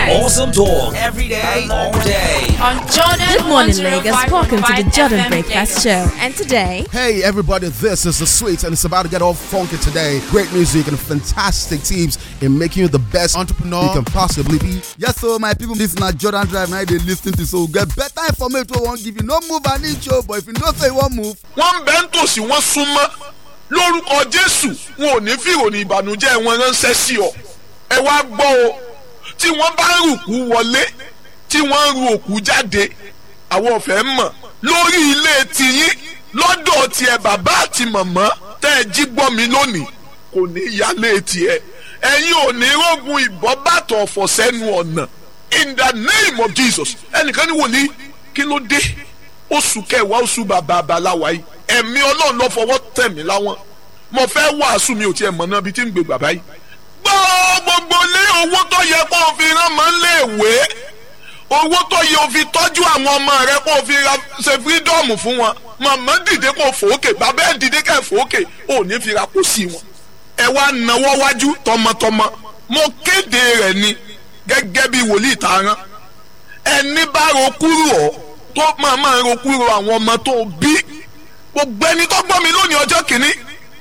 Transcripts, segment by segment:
night. Awesome talk every day, all day. On Jordan Good morning, Lagos. 105.5 Welcome to the Jordan FM Breakfast Lagos. Show. And today, Hey everybody, this is the Sweets and it's about to get all funky today. Great music and fantastic teams in making you the best entrepreneur you can possibly be. Yes, so my people, this na Jordan Drive now they lis ten to so get better information wey wan give you. No move an inch o, but if you know say you wan move, wọ́n bẹ́ ń tòsí wọ́n súnmọ́ lórúkọ jésù wọn ò ní fi ìròyìn ìbànújẹ́ wọn ránṣẹ́ sí ọ ẹ wá gbọ́ o tí wọ́n bá ń rùkú wọlé tí wọ́n ń ru òkú jáde àwọn ọ̀fẹ́ mọ̀ lórí ilé tiyín lọ́dọ̀ tiẹ̀ bàbá àti màmá tẹ́ ẹ jí gbọ́ mi lónìí kò ní yálé tiẹ̀ ẹ̀yin ò ní rógun ìbọn bàtọ̀ ọ̀fọ̀ sẹ́nu ọ̀nà in the name of jesus ẹnìkan ní wòlíì kí ló dé oṣù kẹwàá oṣù bàbá abaláwa yìí ẹ̀mí ọlọ́run ló fọwọ́ tẹ̀ mí láwọn mo fẹ́ wàásù mi ò tiẹ̀ mọ̀ náà bí tí ń gbé bàbá yìí. gbọ́ gbogbo lé owó tó yẹ kó o fi rán mọ́ léèwé owó tó yẹ o fi tọ́jú àwọn ọmọ rẹ kó o fi ra ṣe fírídọ́ọ̀mù fún wọn màmá dìde kó o fòókè bàbá ẹ̀ dìde kẹ́ ẹ̀ fòókè ò ní fi ra kó sí wọn. ẹ wá nawọ́ wájú tọmọtọmọ mo kéde rẹ̀ ni gẹ́gẹ́ bí wòlíì tààrán ẹni bá ro kúrò ọ tó máa máa ro kúrò àwọn ọmọ tó bí gbogbo ẹni tó gbọ́ mi lónìí ọjọ́ kìíní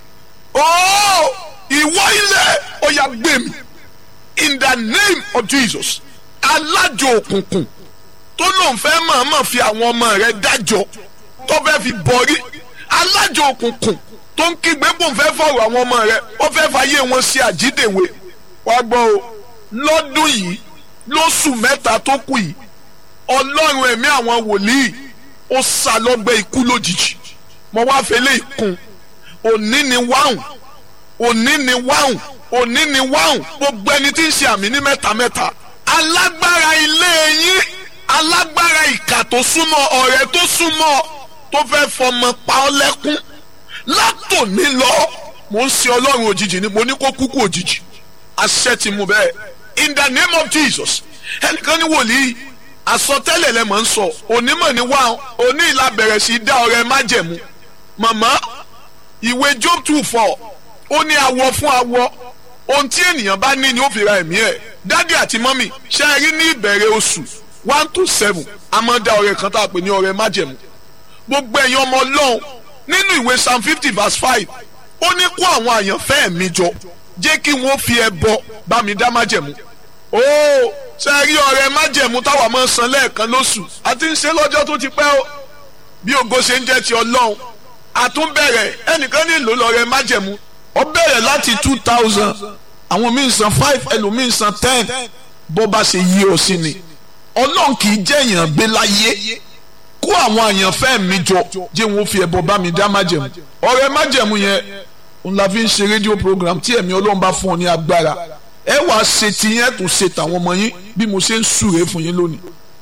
ooo ìwọ ilẹ̀ ó yá gbé mi in the name of Jesus alájò òkùnkùn tó lóun fẹ́ máa máa fi àwọn ọmọ rẹ̀ dájọ́ tó fẹ́ fi bọrí alájò òkùnkùn tó ń kígbe bò ń fẹ́ fọ̀rọ̀ àwọn ọmọ rẹ̀ ó fẹ́ fàyè wọn ṣe àjídèwé wá gbọ́ o lọ́dún yìí lóṣù mẹ́ta tó kù yìí ọlọ́run ẹ̀mí àwọn wòlíì ó sá lọ́gbẹ́ ikú lójijì mo wá fẹlẹ́ ìkun òní ni wáhùn òní ni wáhùn òní ni wáhùn gbogbo ẹni tí ń ṣe àmì ní mẹ́ta mẹ́ta alágbára ilé yín alágbára ìkà tó súnmọ́ ọ̀rẹ́ tó súnmọ́ tó fẹ́ fọmọ pa ọ́ lẹ́kún látòní lọ mo ń ṣe ọlọ́run òjijì ni mo ní kó kúkú òjijì àṣẹ ti mú bẹ́ẹ̀ in the name of Jesus ẹnìkan ní wòlíì àsọtẹ́lẹ̀ lẹ mọ̀ ń sọ onímọ̀ ní wá oní ìlà bẹ̀rẹ̀ sí í dá ọrẹ májẹ̀mú màmá ìwé job two four ó ní awọ fún awọ ohun tí ènìyàn bá ní ni ó fi ra ẹ̀mí ẹ̀ dádì àti mọ́mì ṣe é rí ní ìbẹ̀rẹ̀ oṣù one to seven a máa dá ọrẹ kan tá a pè ní ọrẹ májẹ̀mú gbogbo ẹ̀yin ọmọ ọlọ́run nínú ìwé psalm fifty verse five ó ní kó àwọn àyànfẹ́ mi jọ jẹ́ kí wọ́n fi ẹbọ bá mi dá májẹ̀mú ó ṣe rí ọrẹ májẹ̀mú táwa máa ń san lẹ́ẹ̀kan lóṣù àti ń ṣe lọ́jọ́ tó ti pẹ́ o bí ògo ṣe ń jẹ́ ti ọlọ́run àtúnbẹ̀rẹ̀ ẹnìkan nílò lọ́rẹ májẹ̀mú ó bẹ̀rẹ̀ láti two thousand àwọn míì san five ẹlòmíì san ten bó bá ṣe yí ọ sí ni ọlọ́run kì í jẹ́ èèyàn gbé láyé kó àwọn àyànfẹ́ mi jọ jẹ́ wọn fi ẹbọ bá mi dá májẹ̀mú ọrẹ májẹ̀mú yẹn òun la fi ń ṣe rédíò program tí ẹ̀mí ọlọ́run bá fún ọ ní agbára ẹ wàá ṣe tiyẹn tó ṣe tàwọn ọmọ yín bí mo ṣe ń súre fún yín lónìí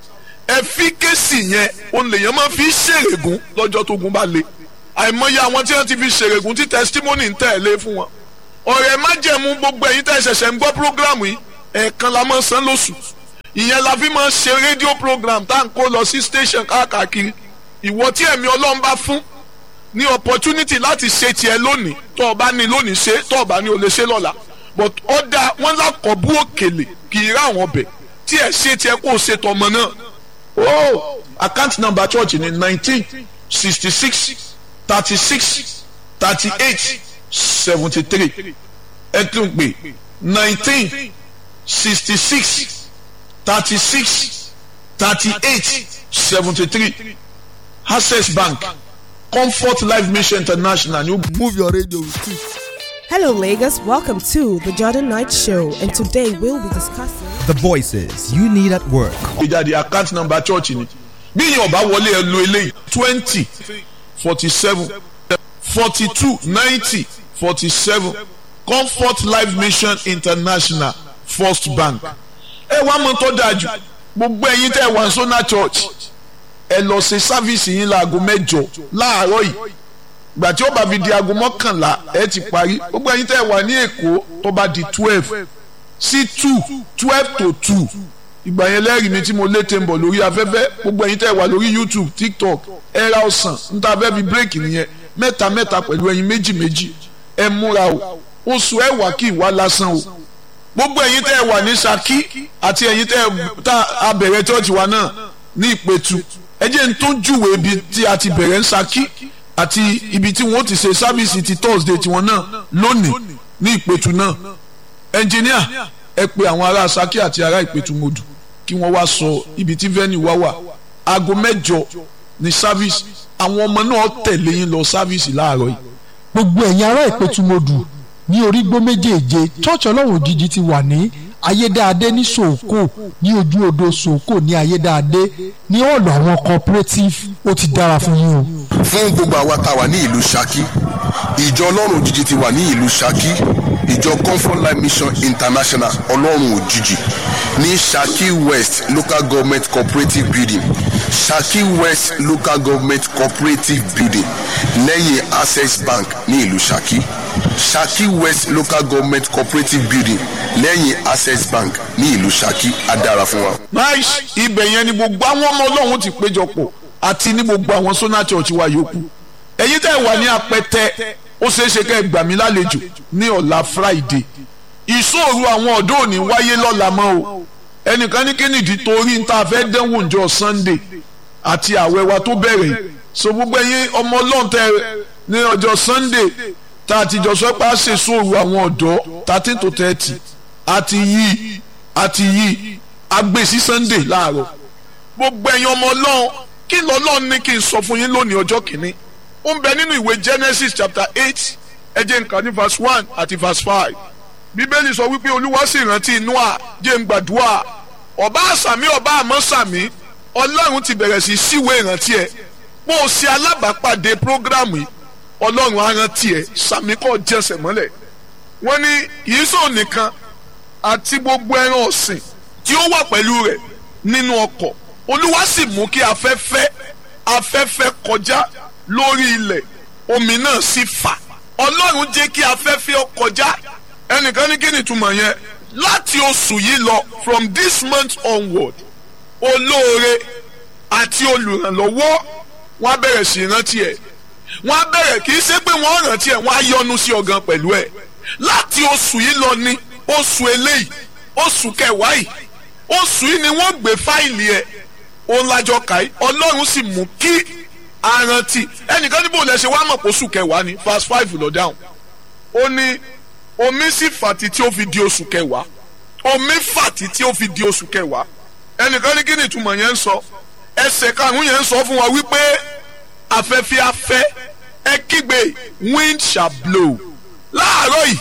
ẹ fi kéésì yẹn òun lèèyàn máa fi ṣèrègùn lọ́jọ́ tó gun bá le àìmọye àwọn tí wọ́n ti fi ṣèrègùn tí testimony ń tẹ̀lé fún wọn ọ̀rẹ́ májẹ̀mú gbogbo ẹ̀yin tẹ́ ṣẹ̀ṣẹ̀ ń gbọ́ program yìí ẹ̀ẹ̀kan la máa san lóṣù ìyẹn la fi máa ṣe rédíò program tá à ń kó lọ sí station káàkiri ìwọ tí ẹ̀mí ọlọ́run bá fún ní opportunity láti ṣe tiẹ̀ lónìí tó o bá ní lónìí ṣe tó o bá ní o lè ṣe lọ́la but ọ̀dà wọn lákọ̀ọ́bù òkèlè kì í rá àwọn ọbẹ̀ tí ẹ̀ ṣe tiẹ̀ kó o ṣe tọmọ náà. oh account number church ni nineteen sixty six thirty six thirty eight seventy three ẹ tún pè nineteen sixty six thirty six thirty eight seventy three access bank comfort life mission international ni ó move your radio with it. Hello, Lagos. Welcome to the Jordan Knight Show, and today we'll be discussing. The voices you need at work. gbé jáde account number church ni bí yẹn ọba wọlé ẹ lo eléyìí twenty forty seven forty two ninety forty seven comfort life mission international first bank ẹ wá mọ tó dáa jù gbogbo ẹ̀yin tẹ́ wà sọ́nà church ẹ lọ ṣe sáfìsì yín láago mẹ́jọ láàárọ̀ yìí gbà tí ó bá fi di aago mọ́kànlá ẹ ti parí gbogbo ẹ̀yin tẹ́ wà ní èkó tó bá di twelve sí two twelve to two ìgbà yẹn lẹ́rìí mi tí mo lé tẹ̀ ń bọ̀ lórí afẹ́fẹ́ gbogbo ẹ̀yin tẹ́ wà lórí youtube tiktok ẹ ra ọ̀sán níta fẹ́ fi bírèkì nìyẹn mẹ́ta mẹ́ta pẹ̀lú ẹ̀yin méjì méjì ẹ múra o oṣù ẹ̀wà kì í wá lásán o gbogbo ẹ̀yin tẹ́ ẹ wà ní Ṣakí àti ẹ̀yin tẹ́ ẹ tá a bẹ̀rẹ̀ chọ́ọ̀chì wa náà ní Ìpẹ̀tù ẹ jẹ́ n tó júwèé ibi tí a ti bẹ̀rẹ̀ ń Ṣakí àti ibi tí wọ́n ti ṣe sábìsì ti Thursday tiwọn náà lónìí ní Ìpẹ̀tù náà ẹnjìníà ẹ pe àwọn ará Ṣakí àti ará Ìpẹ̀tù mọ́dù kí wọ́n wá sọ ibi tí venue wá wà aago mẹ́jọ ní sábìsì àwọn ọmọ náà tẹ̀lé yín lọ sábìsì láàárọ̀ yìí gbogbo ẹ̀yin ará ìpẹ̀tùmọ̀dù ní orígbó méjèèje church ọlọ́run òjijì ti wà ní ayédáadé ní sòókò ní ojú odò sòókò ní ayédáadé ní ọ̀nà àwọn cooperative ó ti dára fún yín o. fún gbogbo àwa tá a wà ní ìlú Ṣakí ìjọ ọlọ́run òjijì ti wà ní ìlú Ṣakí ìjọ comfort life mission international ọlọ́run òjijì ní Ṣakí west local government cooperative building Ṣakí west local government cooperative building lẹ́yìn access bank ní ìlú Ṣakí Ṣakí west local government cooperative building lẹ́yìn access bank ní ìlú Ṣakí á dára fún wa. nice ibẹ̀ yẹn ni gbogbo àwọn ọmọ ọlọ́run ti péjọpọ̀ àti ní gbogbo àwọn sona church wa yòókù ẹ̀yin tẹ́ ẹ wà ní apẹtẹ ó ṣeé ṣe kẹ́ ẹ gbà mí lálejò ní ọ̀la friday ìṣòro àwọn ọ̀dọ́ òní wáyé lọ́la mọ́ o ẹnìkan ní kínìdí torí ń ta fẹ́ dánwò ǹjọ́ sunday àti àwẹ̀ wa tó bẹ̀rẹ̀ so gbogbo ẹ̀yin ọmọ ọlọ́run tẹ́ ní ọjọ́ sunday tá a ti jọ sọ pé a ṣe ìṣòro àwọn ọ̀dọ́ thirteen to thirty àti yí àti yí agbè sí sunday láàárọ̀ gbogbo ẹ̀yin ọmọ ọlọ́run kí lọ́lọ́run ní kí n sọ fún yín lónìí ọjọ́ kìíní ó ń bẹ nínú ìwé genesis chapter eight ẹ jẹ́ nǹkan ní verse one àti verse five bíbélì sọ wípé olúwa sì rántí noah jẹ́ ń gbàdúrà ọba àsàmì ọba àmọ́ sàmì ọlọ́run ti bẹ̀rẹ̀ sí síwèé ìrántí ẹ̀ bó o ṣe alábàápàdé prógrámù yìí ọlọ́run á rántí ẹ̀ sàmì kọ́ jẹ́sẹ̀ mọ́lẹ̀ wọ́n ní kìí sọ nìkan àti gbogbo ẹran ọ̀sìn tí ó wà pẹ̀lú rẹ̀ nínú ọkọ̀ olúwa sì mú kí afẹ́fẹ́ afẹ́fẹ́ kọjá lórí ilẹ̀ omi náà sì fà ọlọ́run jẹ́ kí afẹ́fẹ́ ó kọjá ẹnìkan ní kí ni ìtumọ̀ yẹn láti oṣù yìí lọ from this month onward olóore àti olùrànlọ́wọ́ wọ́n á bẹ̀rẹ̀ sí rántí ẹ̀ wọ́n á bẹ̀rẹ̀ kì í ṣe pé wọ́n rántí ẹ̀ wọ́n á yọ́nú sí ọ̀gán pẹ̀lú ẹ̀ láti oṣù yìí lọ ní oṣù eléyìí oṣù kẹwàá yìí oṣù yìí ni wọ́n gbé fáìlì ẹ̀ òun lájọ kàí ọlọ́run sì mú kí arántí ẹnìkan níbo lẹ ṣe wá mọ̀ pé oṣù kẹwàá ni verse five lọ dáhùn ó ní omi sì fàtí tí ó fi di oṣù kẹwàá omi fàtí tí ó fi di oṣù kẹwàá ẹnìkan ní kí ni ìtumọ̀ yẹn ń sọ ẹsẹ̀ karùn-ún yẹn ń sọ fún wa wípé afẹ́fẹ́ afẹ́ ẹ kígbe wind shall blow láàárọ̀ yìí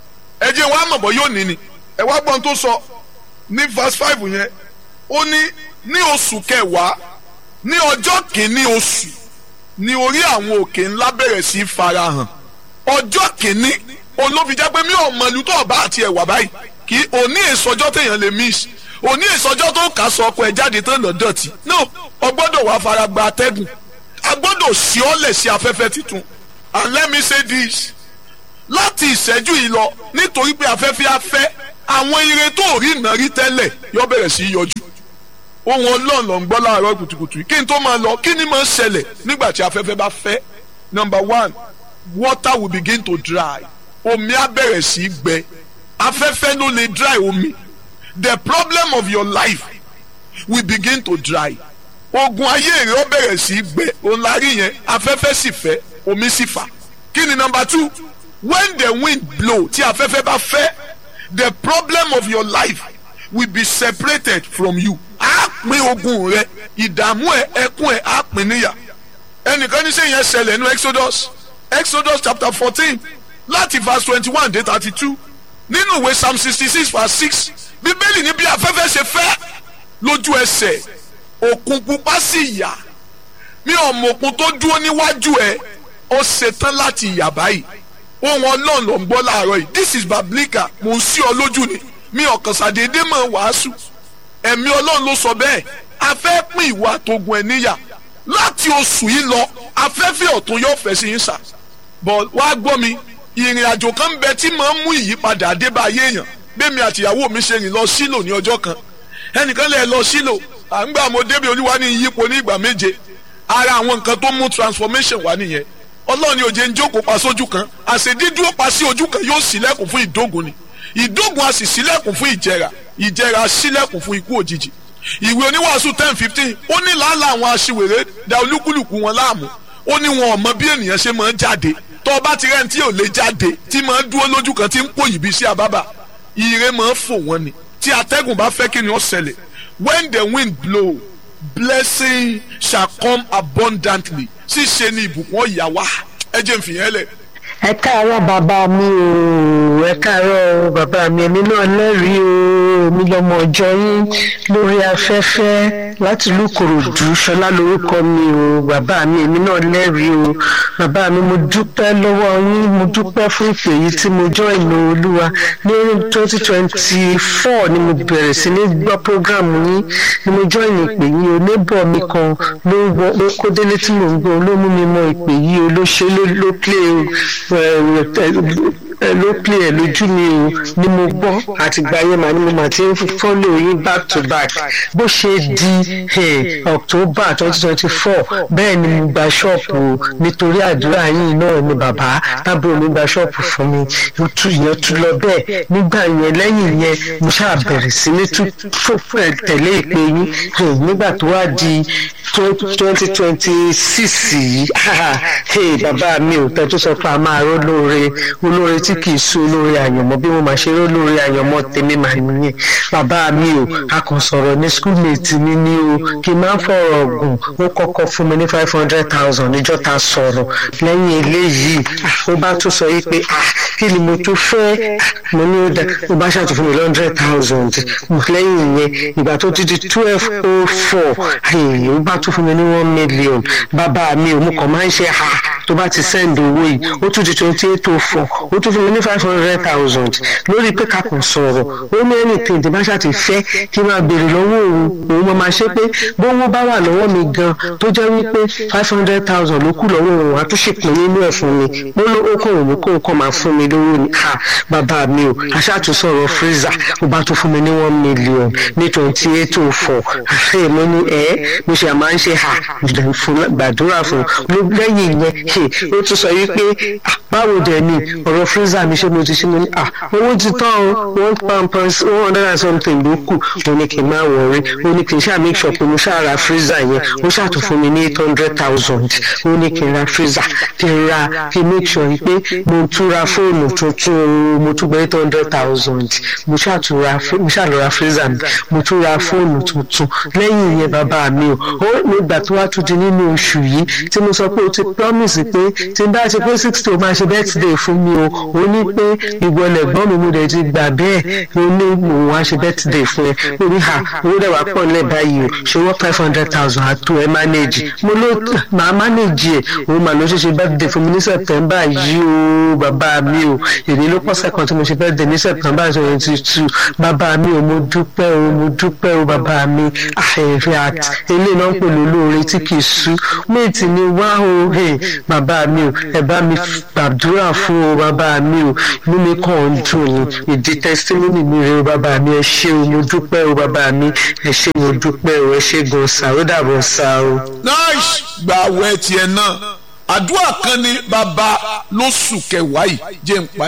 ẹ jẹ́ wàá mọ̀ bọ́ yóò ní ni ẹ wá gbọ́n tó sọ ní verse five yẹn ó ní ní oṣù kẹwàá ní ọjọ́ kìíní oṣù ní orí àwọn òkè ńlá bẹ̀rẹ̀ sí í farahàn ọjọ́ kìíní òun ló fi jẹ́ pé mi ò mọ ìlú tó ọba àti ẹ̀wà báyìí kì í òní èsọjọ́ téèyàn lè miss òní èsọjọ́ tó kà sọ ọkọ ẹ̀ jáde tán lọ dọ̀tí no ọgbọ́dọ̀ wàá fara gba atẹ́gùn agbọ́dọ̀ sí ọ́lẹ̀ sí afẹ́fẹ́ tuntun and let me say this láti ìṣẹ́jú yìí lọ nítorí pé afẹ́fẹ́ afẹ́ àwọn ire tó rí iná rí tẹ́lẹ̀ yọ bẹ̀rẹ̀ sí í yọjú ohun ọlọ́run ló ń gbọ́ láàárọ̀ kùtùkùtù kí n tó máa lọ kí ni máa ń ṣẹlẹ̀ nígbà tí afẹ́fẹ́ bá fẹ́ number one water will begin to dry omi á bẹ̀rẹ̀ sí í gbẹ afẹ́fẹ́ ló lè dry omi the problem of your life will begin to dry ogun ayé rẹ ó bẹ̀rẹ̀ sí í gbẹ òun la rí yẹn afẹ́fẹ́ sì fẹ́ omi sì fà kí ni number two when the wind blow tí afẹ́fẹ́ bá fẹ́ the problem of your life will be separated from you á pín ogun rẹ ìdààmú ẹ ẹkún ẹ á pín níyà ẹnìkan ní sẹ́yìn ẹ ṣẹlẹ̀ nínú exodus exodus chapter fourteen láti verse twenty one dé thirty two nínú ìwé psalm sixty six verse six bíbélì ní bí afẹ́fẹ́ ṣe fẹ́ lójú ẹsẹ̀ òkun pupa sì yà mi ò mọ òkun tó dúró níwájú ẹ ó ṣetán láti yà báyìí ohun ọlọ́run ló ń gbọ́ láàárọ̀ yìí this is bablika mò ń sí ọ lójú ni mi ọ̀kan ṣàdédé mọ̀ wàásù ẹ̀mí ọlọ́run ló sọ bẹ́ẹ̀ a fẹ́ pín ìwà àtogun ẹ̀ níyà láti oṣù yìí lọ afẹ́fẹ́ ọ̀tún yóò fẹ́ sí yín sà bọ̀ wá gbọ́ mi ìrìn àjò kan bẹ tí máa ń mú ìyípadà àdébáyé èèyàn bẹ́ẹ̀mi àtìyàwó mi ṣe rìn lọ sílò ní ọjọ́ kan ẹnìkan lè lọ sílò à ń gbà mo débi olúwa ní ìyípo ní ìgbà méje ara àwọn nǹkan tó mú transformation wá nìyẹn ọlọ́run ní òjé ń jókòó pa sójú kan àṣedídúró pa sí ojú kan yóò sílẹ̀kùn fún ìdógun ni ìdógun a sì sílẹ̀kùn fún ìjẹra ìjẹra sílẹ̀kùn fún ikú òjijì ìwé oníwàásù ten fifteen ó ní làálàá àwọn aṣiwèrè da olúkúlùkù wọn láàmú ó ní wọn ò mọ bí ènìyàn ṣe máa ń jáde tó o bá ti rẹ́ni tí ò lè jáde tí máa ń dúró lójú kan tí ń pòyì bí sí àbábà ire máa ń fò wọ́n ni tí atẹ́gùn bá fẹ́ kí ni ó ṣẹlẹ̀ when the wind blow blessing shall come abundantly ṣíṣe ni ìbùkún ọ̀yà wá ẹ jẹ́ n fìyẹn lẹ̀ ẹ káàárọ̀ bàbá mi o ẹ káàárọ̀ bàbá mi èmi náà lẹ́rìí o èmi lọ́mọ ọjọ́ yín lórí afẹ́fẹ́ láti ìlú Ìkòròdú ṣọlá lórúkọ mi o bàbá mi èmi náà lẹ́rìí o bàbá mi mo dúpẹ́ lọ́wọ́ yín mo dúpẹ́ fún ìpè yìí tí mo jọ́ ìlú olúwa ní twenty twenty four ni mo bẹ̀rẹ̀ sí ní gbọ́ prógrámù yín ni mo jọ́ ìlú ìpè yìí o neighbor mi kan ló kó délé tí mo ń gbọ́ ló mú mi mọ ìpè yìí o ló ṣe ló play o ló pè ẹ lójú mi o ni mo gbọ́ àtìgbà yẹn màá ni mo máa ti ń fọ́lò yín back to back bó ṣe di october twenty twenty four bẹ́ẹ̀ ni mo gba ṣọ́ọ̀pù nítorí àdúrà yín náà ni bàbá tábìlì mi gba ṣọ́ọ̀pù fún mi ìyẹn tún lọ bẹ́ẹ̀ nígbà yẹn lẹ́yìn yẹn mo ṣáà bẹ̀rẹ̀ sí ní tẹ̀lé ìpè yín nígbà tó wá di twenty twenty six yìí bàbá mi ò tẹ́ tó sọ pé a máa ró lóore olóore tí kì í sún olóore àyànmọ́ bí mo máa ṣe ró lóore àyànmọ́ tèmi máa nìyẹn bàbá mi ò a kàn sọ̀rọ̀ ní schoolmate mi ní o kì í máa ń fọ̀rọ̀ gùn ó kọ́kọ́ fún mi ní five hundred thousand níjọ́ ta sọ̀rọ̀ lẹ́yìn eléyìí ó bá tún sọ yìí pé kí ni mo tún fẹ́ mo ní ó dá ó bá ṣàtún fún mi ní hundred thousand lẹ́yìn ìyẹn ìgbà tó ti di twelve oh four ó bá tún fún mi ní one million bàbá mi ò mú kàn máa ń ṣe ha tó bá ti send owó yìí ó tún di twenty eight oh four ó tún fún mi ní five hundred thousand lórí pé ká kàn sọ̀rọ̀ ó ní anything tí bá ṣàti fẹ́ kí n máa béèrè lọ́wọ́ òun òun máa máa ṣe pé bówó bá wà lọ́wọ́ mi gan tó jẹ́ wípé five hundred thousand ló kù lọ́wọ́ òun wá tó ṣèpín nínú ẹ̀ fún mi mo ló ó kàn òun kó nǹkan máa fún mi lówó ni ha bàbá mi o aṣáàtú sọ̀rọ̀ freezer ó bá tún fún mi ní one million ní twenty eight oh four àṣẹ mo ní ẹ mo ṣe àmà ń ṣe ha gbàdúrà fún lẹ́yìn yẹn ó tún sọ wípé báwo dẹ̀ ni ọ̀rọ̀ freezer mi ṣe mo ti ṣe mo ní ah owó ti tán o one pound one hundred and something ló kù mo ní kí n máa wọrí ó ní kí n ṣáà make sure pé mo ṣáà ra freezer yẹn ó ṣàtún fún mi ní eight hundred thousand ó ní kí n ra freezer kí n ra kí n make sure pé mo tún ra fóònù tuntun mo tún gba eight hundred thousand mo ṣàtún ra mo ṣáà lọ ra freezer mi mo tún ra fóònù tuntun lẹ́yìn yẹn bàbá mi o ó nígbà tó wá tún di nínú oṣù yìí tí mo sọ pé o ti promise pé tí n bá ṣe pé sixty o máa ṣe birthday fún mi o ó ní pé ìwọlẹ̀ gbọ́n mi mo dẹ̀ ti gbà bẹ́ẹ̀ ó ní òun á ṣe birthday fún ẹ ó ní ha owó dẹ̀ wá pọ̀ nílẹ̀ báyìí o ṣe wọ́n five hundred thousand àtò ẹ manage mo ló máa manage ẹ̀ òun mà ló ṣe ṣe birthday fún mi ní september yìí o bàbá mi o èmi ló pọ̀ sẹ́kàn tí mo ṣe birthday ní september twenty two bàbá mi o mo dúpẹ́ o mo dúpẹ́ o bàbá mi àìrí àt eléyìí náà ń pè lólóore tí kì í sú méjì ni wá o bàbá mi o ẹ bá mi gbàdúrà fún o bàbá mi o inú mi kàn ń dùn ni ìdí testimony mi rè o bàbá mi ẹ ṣé o mo dúpẹ́ o bàbá mi ẹ ṣé mo dúpẹ́ o ẹ ṣé gan sa ó dàbọ̀ sa o. nice gba àwẹ̀ tiẹ̀ náà àdúrà kan ní bàbá lóṣù kẹwàá yìí jẹ́ ń parí.